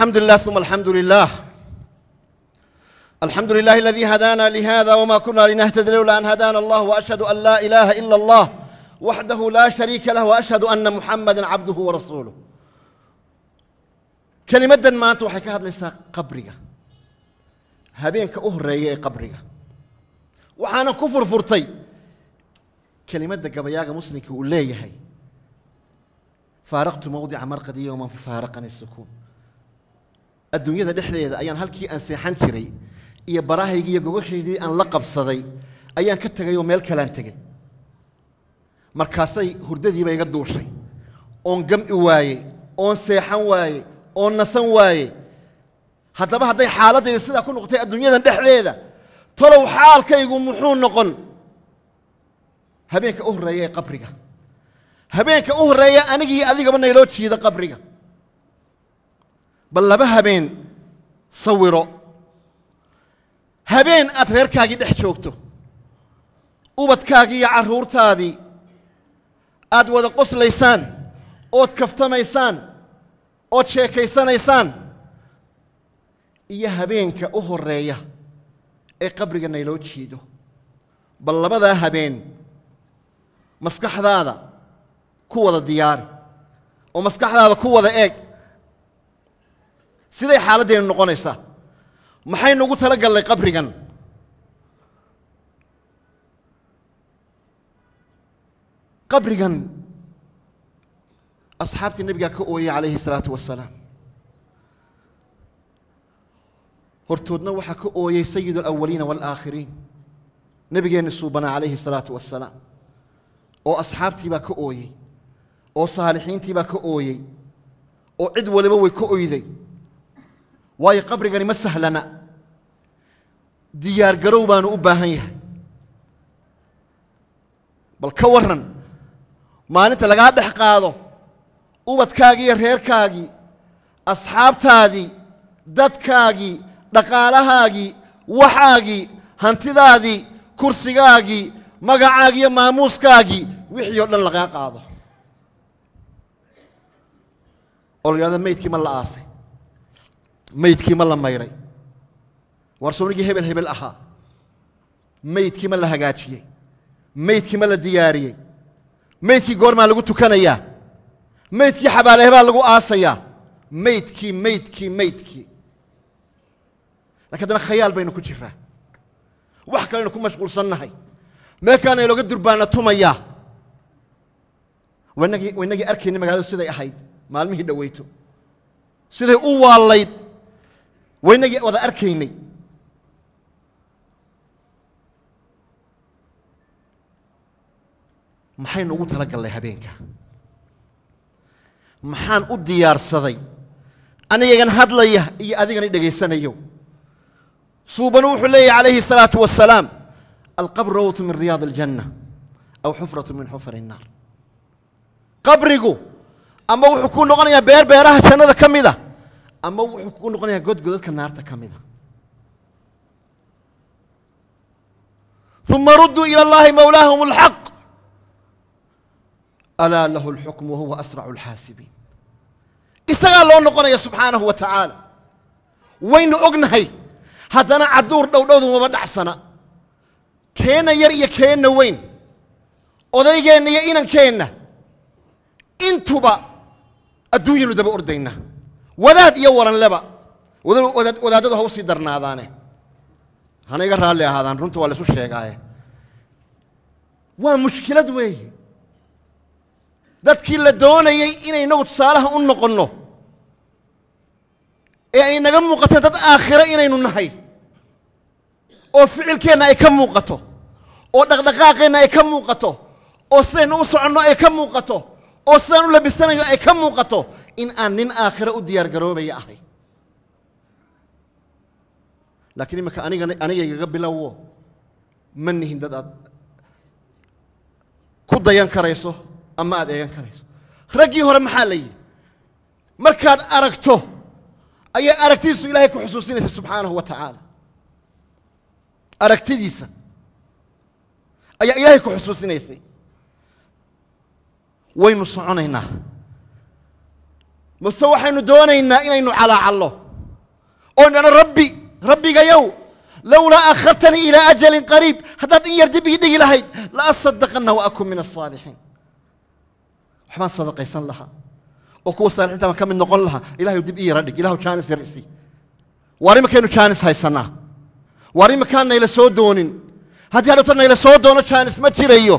الحمد لله ثم الحمد لله الحمد لله الذي هدانا لهذا وما كنا لنهتدي لولا أن هدانا الله وأشهد أن لا إله إلا الله وحده لا شريك له وأشهد أن محمدا عبده ورسوله كلمة ما أنت وحكاها ليس قبرك هبينك أهرية قبرك وحانا كفر فرطي كلمة قبياك مسلمك وليه هي فارقت موضع مرقدي يوما ففارقني السكون adduunyada dhexdeeda ayaan halkii aan seexan jiray iyo barahaygii iyo gogashaydii aan la qabsaday ayaan ka tegay oo meel kalaan tegey markaasay hurdadiiba iga duushay oon gam'i waayey oon seexan waayey oon nasan waayey haddaba hadday xaaladdayda sidaa ku noqotay adduunyadan dhexdeeda tolow xaalkaygu muxuu noqon habeenka u horreeya ee qabriga habeenka u horreeya anigii adigaba nayloo jiida qabriga bal laba habeen sawiro habeen aad reerkaagii dhex joogto ubadkaagii iyo carruurtaadii aad wada qoslaysaan ood kaftamaysaan ood sheekaysanaysaan iyo habeenka u horreeya ee qabriga nayloo jiido bal labadaa habeen maskaxdaada ku wada diyaari oo maskaxdaada ku wada eeg siday xaaladdeenu noqonaysaa maxaynu ugu tala gallay qabrigan qabrigan asxaabtii nebigaa ka ooyey calayhi salaatu wasalaam hortoodna waxaa ka ooyey sayid alawaliina waalaakhiriin nebigeenni suubanaa calayhi salaatu wasalaam oo asxaabtii baa ka ooyey oo saalixiintii baa ka ooyey oo cid waliba way ka oyday waayo qabrigani ma sahlana diyaar garow baanu u baahan yahay bal ka warran maalinta lagaa dhex qaado ubadkaagii iyo reerkaagii asxaabtaadii dadkaagii dhaqaalahaagii waxaagii hantidaadii kursigaagii magacaagii iyo maamuuskaagii wixii oo dhan lagaa qaado oo la yidhahdo meydkii ma la aasay meydkii ma la maydhay waar sownigii hebel hebel ahaa meydkii ma la hagaajiyey meydkii ma la diyaariyey meydkii goormaa lagu tukanayaa meydkii xabaalehebaa lagu aasayaa meydkii meydkii meydkii lakin haddana khayaal baynu ku jiraa wax kaleynu ku mashquulsannahay meelkaana inooga durbaana tumayaa wanagii waynagii arkayna magaaladu siday ahayd maalmihii dhoweyto siday u waallayd waynagii wada arkaynay maxaynu ugu tala gallay habeenka maxaan u diyaarsaday anigagan hadlaya iyo adigani dhegaysanayo suubanu wuxuu leeyahy calayhi الsalaaةu wasalaam alqabr rawtu min riyaad اljanna aw xufratu min xufar الnaar qabrigu ama wuxuu ku noqonayaa beer beeraha jannada ka mida ama wuxuu ku noqonayaa godgodadka naarta ka mida uma rudduu ilى اllahi mawlaahum اlxaq alaa lahu اlxukm wahuwa asracu اlxaasibiin isagaa loo noqonaya subxaanahu wa tacaala waynu ognahay haddana cadduur dhowdhowdu maba dhacsana keenna yar iyo keenna weyn odaygeenna iyo inankeenna intuba adduunyanu daba ordaynaa wadaad iyo waranleba wadaadadu ha u sii darnaadaane hana iga raalli ahaadaan runta waa laysu sheegaaye waa mushkilad weeye dadkii la doonayey inay inagu tusaalaha u noqonno ee ay naga muuqato dad aakhiro inaynu nahay oo ficilkeenna ay ka muuqato oo dhaqdhaqaaqeenna ay ka muuqato oo sidaynu u soconno ay ka muuqato oo sidaan u labisanayo ay ka muuqato in aan nin aakhiro u diyaar garoobaya ahay laakiin iminka aniga anigaygaga bilowo ma nihin dad aad ku dayan karayso ama aad eegan karayso raggii hore maxaa la yidhi markaad aragto ayay aragtidiisu ilaahay ku xusuusinaysa subxaanahu wa tacaala aragtidiisa ayaa ilaahay ku xusuusinaysay waynu soconaynaa mase waxaynu doonaynaa inaynu calaacallo oo dhano rabbi rabbigayow lowlaa akhartanii ilaa ajalin qariib haddaad in yar dib ii dhigi lahayd la asadaqanna wa akun min asaalixiin waxbaan sadaqaysan lahaa oo kuwa saalixiinta baan ka mid noqon lahaa ilahay dib ii yara dhig ilahu jaanis yar isii waar imakaynu jaanis haysannaa waar imakaan nayla soo doonin haddii hadhowta nayla soo doono jaanis ma jirayo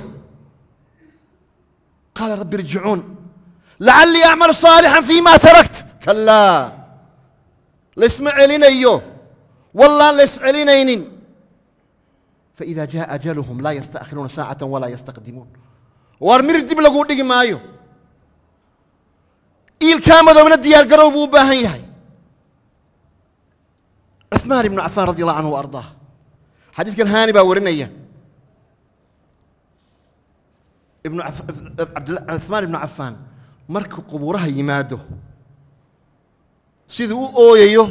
qaala rabbi irjicuun lacallii acmalu saalixan fii ma tarakt kalaa laysma celinayo wallaan lays celinaynin faإida jaءa ajaluhum laa yastaakhiruuna saacata walaa yastaqdimuun waar mir dib laguu dhigi maayo iilkaa madoobna diyaar garow buu u baahan yahay cuثmaan ibnu cafaan radi allahu canhu wa ardaah xadiidkan haani baa warinaya ibnu cuثmaan ibnu cafaan markuu qubuuraha yimaado siduu u ooyayo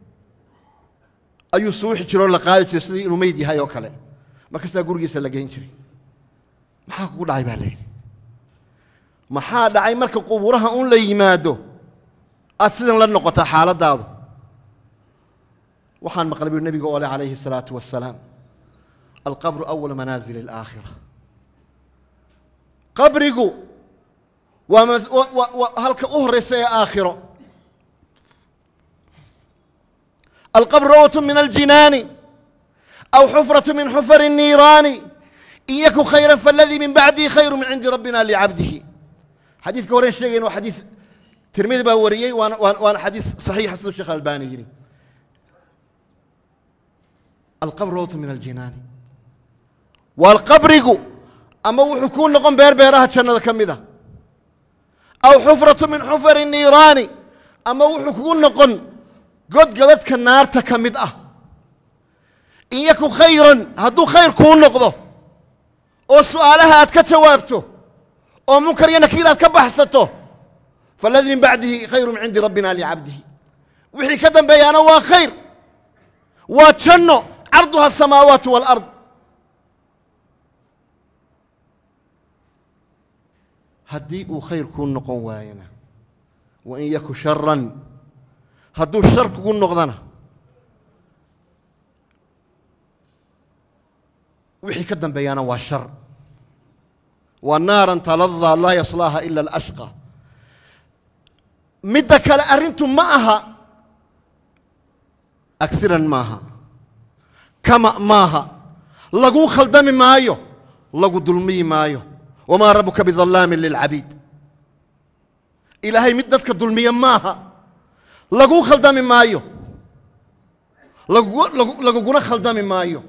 ayuu suuxi jiroo la qaadi jiray sidii inuu meyd yahay oo kale markastaa gurigiisa la geyn jiray maxaa kugu dhacay baa layidhi maxaa dhacay marka qubuuraha un la yimaado aad sidan la noqotaa xaaladdaadu waxaan maqlay buu nebiga ole calayhi الsalaatu wasalaam alqabru أwal manaazil اlآakhira qabrigu waa waa halka u horeysa ee aakhiro alqabru rawat min aljinaani aw xufraة min xufar الniiraani in yakun khayra faladii min bacdihi khayru min cindi rabbina licabdihi xadiidka horen sheegayn waa xadiis tirmidi baa wariyey waana waana xadiis saxiixa siduu sheekh albani yidhi alqabru rawat min aljinaani waa alqabrigu ama wuxuu kuu noqon beer beeraha jannada ka mid a aw xufratu min xufari niiraani ama wuxuu kugu noqon god godadka naarta ka mid ah in yakun khayran hadduu khayr kuu noqdo oo su'aalaha aad ka jawaabto oo munkar iyo nakiir aad ka baxsato faladii min bacdihi khayru min cindi rabbina licabdihi wixii ka dambeeyaana waa khayr waa janno carduha asamaawaatu waalard haddii uu khayr kuu noqon waayana wa in yaku sharan hadduu shar kugu noqdana wixii ka dambeeyaana waa shar waa naaran taladaa laa yaslaaha ila alashqa midda kale arrintu ma aha agsiran maaha kama maaha laguu khaldami maayo lagu dulmiyi maayo wamaa rabuka bidallaamin lilcabiid ilaahay mid dadka dulmiya maaha laguu khaldami maayo laguguna khaldami maayo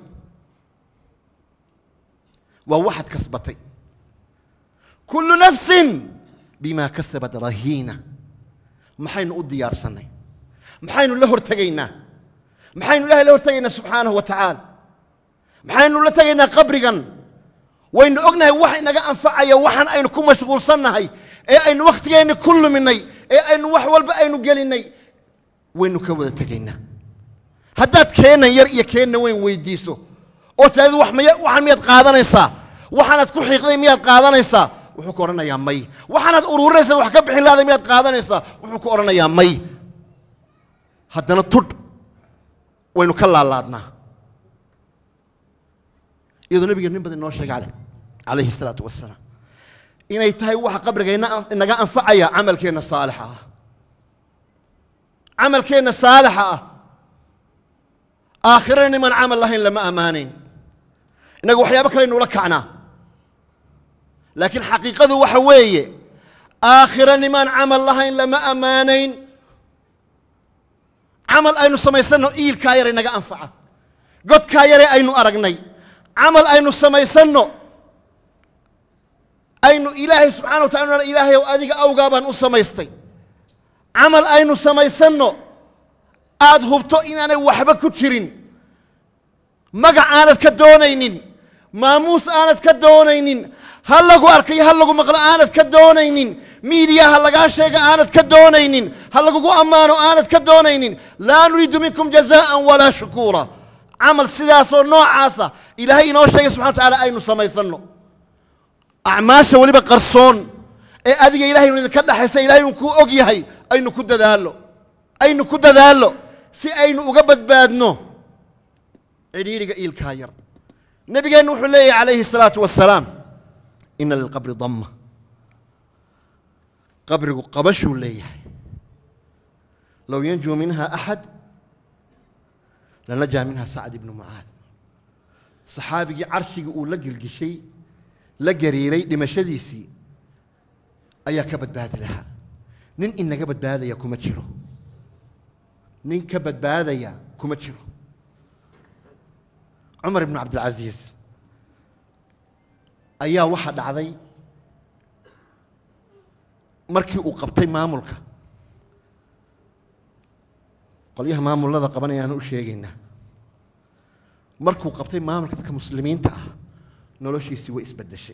waa waxaad kasbatay kullu nafsin bima kasabat rahiina maxaynu u diyaarsannay maxaynu la hortegaynaa maxaynu ilahay la hortegaynaa subxaanahu wa tacaala maxaynu la tegaynaa qabrigan waynu ognahay wax inaga anfacaya waxaan aynu ku mashquulsannahay ee aynu wakhtigeenni ku luminay ee aynu wax walba aynu gelinnay waynu ka wada tegaynaa haddaad keenan yar iyo keenna weyn weydiiso oo taadi wax maya waxaan miyaad qaadanaysaa waxaanaad ku xiiqday miyaad qaadanaysaa wuxuu ku odhanayaa may waxaanaad ururinaysaa wax ka bixin lahada miyaad qaadanaysaa wuxuu ku odhanayaa may haddana tudh waynu ka laalaadnaa iyadoo nebiga nin badan inoo sheegay ale calayhi الsalaatu wasalaam inay tahay waxa qabriga inaga anfacaya camalkeenna saalixa ah camalkeenna saalixa ah aakhirana niman camal lahayn lama ammaanayn innaga waxyaabo kale nula kacnaa laakiin xaqiiqadu waxa weeye aakhiro nimaan camal lahayn lama ammaanayn camal aynu samaysanno iilkaa yare naga anfaca godkaa yare aynu aragnay camal aynu samaysanno aynu ilaahay subxana wa tala ilaahay ow adiga awgaa baan u samaystay camal aynu samaysanno aad hubto inaanay waxba ku jirin magac aanad ka doonaynin maamuus aanad ka doonaynin ha lagu arkayo ha lagu maqlo aanad ka doonaynin miidiya ha lagaa sheega aanad ka doonaynin ha lagugu ammaano aanad ka doonaynin laa nuriidu minkum jazaan walaa shukuura camal sidaasoo noocaasa ilaahay inoo sheegay subxana wa tacaala aynu samaysanno acmaasha weliba qarsoon ee adiga ilahay inu idinka dhexaysa ilahay un kuu og yahay aynu ku dadaallo aynu ku dadaallo si aynu uga badbaadno cidhiidhiga iilkaa yar nebigeennu wuxuu leeyahy calayhi الsalaatu wasalaam ina lilqabri damma qabrigu qabashuu leeyahay low yanjuu minha axad lanajaa minha sacd ibnu mucaad saxaabigii carshigii uu la gelgishay la gariiray dhimashadiisii ayaa ka badbaadi lahaa nin inaga badbaadaya kuma jiro nin ka badbaadaya kuma jiro cumar ibnu cabdilcasiis ayaa waxaa dhacday markii uu qabtay maamulka qolyaha maamullada qabanayaanu u sheegaynaa markuu qabtay maamulka dadka muslimiinta ah noloshiisii way isbeddeshay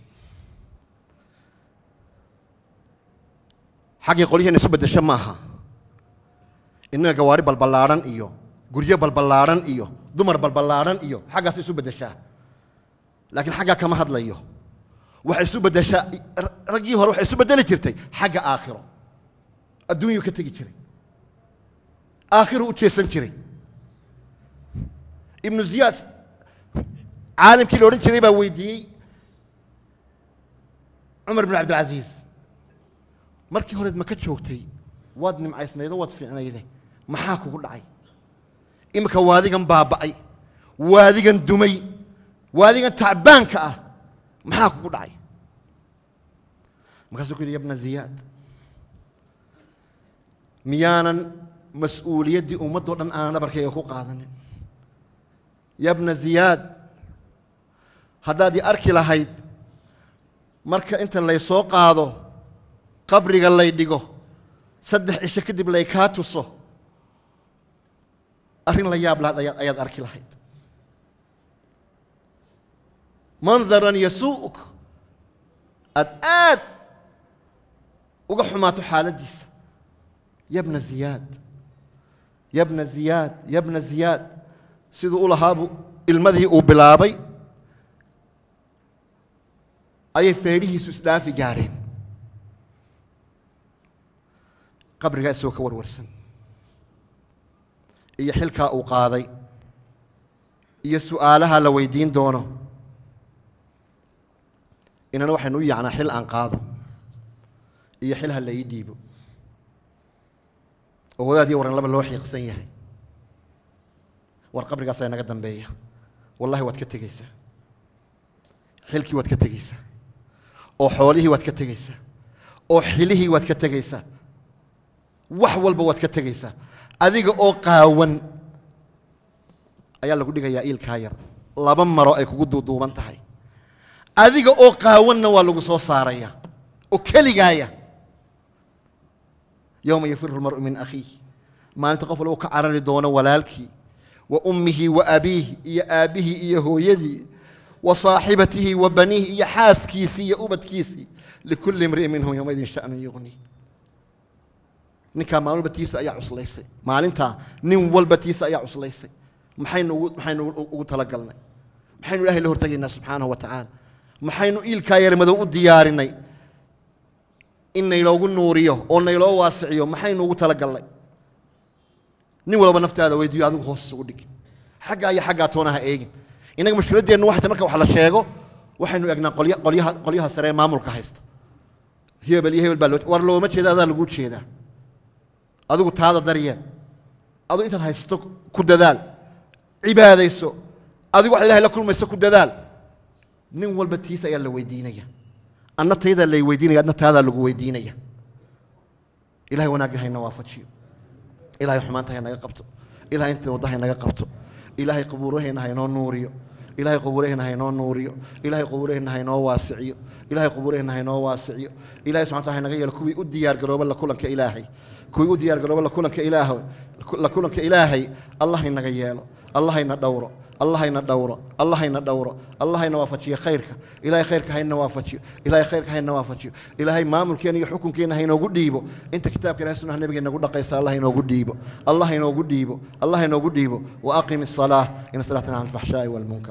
xaggii qolyaheena isu beddesho maaha innaga gawaari balballaadhan iyo guryo balballaadhan iyo dumar balballaadhan iyo xaggaas isu beddeshaa laakiin xaggaa kama hadlayo waxay isu beddeshaa raggii hore waxay isu beddeli jirtay xagga aakhiro adduunyuu ka tegi jiray aakhiruu u jeesan jiray ibnu ziyaad caalimkii la odhan jiray baa weydiiyey cumar ibn cabdilcasiis markii horeed ma ka joogtay waad nimcaysnaydo waad fiicnayde maxaa kugu dhacay iminka waadigan baaba'ay waadigan dumay waadigan tacbaanka ah maxaa kugu dhacay markaasuu ku yidhi yabna ziyaad miyaanan mas-uuliyaddii ummaddoo dhan aanan dhabarkayga ku qaadanin yabna ziyaad haddaad i arki lahayd marka inta laysoo qaado qabriga lay dhigo saddex cisho kadib lay kaa tuso arrin la yaab lahayd ayaad ayaad arki lahayd mandaran yasuu'uk aad aad uga xumaato xaaladdiisa yabna ziyaad yabna ziyaad yabna ziyaad siduu u lahaabuu ilmadii uu bilaabay ayay feedhihiisu isdhaafi gaadheen qabrigaa isagoo ka warwarsan iyo xilkaa uu qaaday iyo su'aalaha la weydiin doono inana waxaynu u yacnaa xil aan qaado iyo xil ha la ii dhiibo oo wadaad iyo waran laba loo xiiqsan yahay war qabrigaasaa inaga dambeeya wallahi waad ka tegeysaa xilkii waad ka tegeysaa oo xoolihii waad ka tegeysaa oo xilihii waad ka tegeysaa wax walba waad ka tegeysaa adiga oo qaawan ayaa lagu dhigayaa iilkaa yar laba maro ay kugu duuduuban tahay adiga oo qaawanna waa lagu soo saaraya oo keligaaya yowma yafiru lmar'u min akhiih maalinta qof walba u ka carari doono walaalkii wa ummihi wa abiihi iyo aabbihii iyo hooyadii wa saaxibatihi wa baniihi iyo xaaskiisii iyo ubadkiisii likulli imri'in minhum yowmaidin sha'nun yuqnii ninkaa maalin walba tiisa ayaa cuslaysay maalintaa nin walba tiisa ayaa cuslaysay maxaynu ugu maxaynu ugu talagalnay maxaynu ilahay la hortegaynaa subxaanahu wa tacaala maxaynu iilkaa yar madow u diyaarinay in nayloogu nuuriyo oo nayloo waasiciyo maxaynu ugu talagalnay nin walba naftaada weydiiyo adigu hoos ugu dhig xaggaa iyo xaggaa toona ha eegin innaga mushkiladdeennu waxay tahay marka wax la sheego waxaynu egnaa qolya qolyaha qolyaha sare ee maamulka haysta hebel iyo hebel baa loo war looma jeeda adaa lagu jeedaa adigu taada daryeel adigu intaad haysato ku dadaal cibaadayso adigu wax ilahay la kulmayso ku dadaal nin walba tiisa ayaa la weydiinaya anna taydaa lay weydiinaya adna taadaa lagu weydiinaya ilahay wanaagga hayna waafajiyo ilahay xumaanta haynaga qabto ilahay inta wadda haynaga qabto ilaahay qabuuraheenna haynoo nuuriyo ilaahay qubuuraheenna haynoo nuuriyo ilaahay qubuuraheenna haynoo waasiciyo ilaahay qubuuraheenna haynoo waasiciyo ilahay subxana taala haynaga yeelo kuwii u diyaar garooba la kulanka ilaahay kuwii u diyaar garooba la kulanka ilaahay la kulanka ilaahay allah haynaga yeelo allah hayna dhowro allah hayna dhowro allah hayna dhowro allah hayna waafajiyo khayrka ilahay khayrka hayna waafajiyo ilahay khayrka hayna waafajiyo ilaahay maamulkeena iyo xukunkeena haynoogu dhiibo inta kitaabka ilahay sunnaha nabiga inagu dhaqaysa allah haynoogu dhiibo allah haynoogu dhiibo allah haynoogu dhiibo wa aqim الصلاة إن صلاتنا عن الفحشاء والمنكر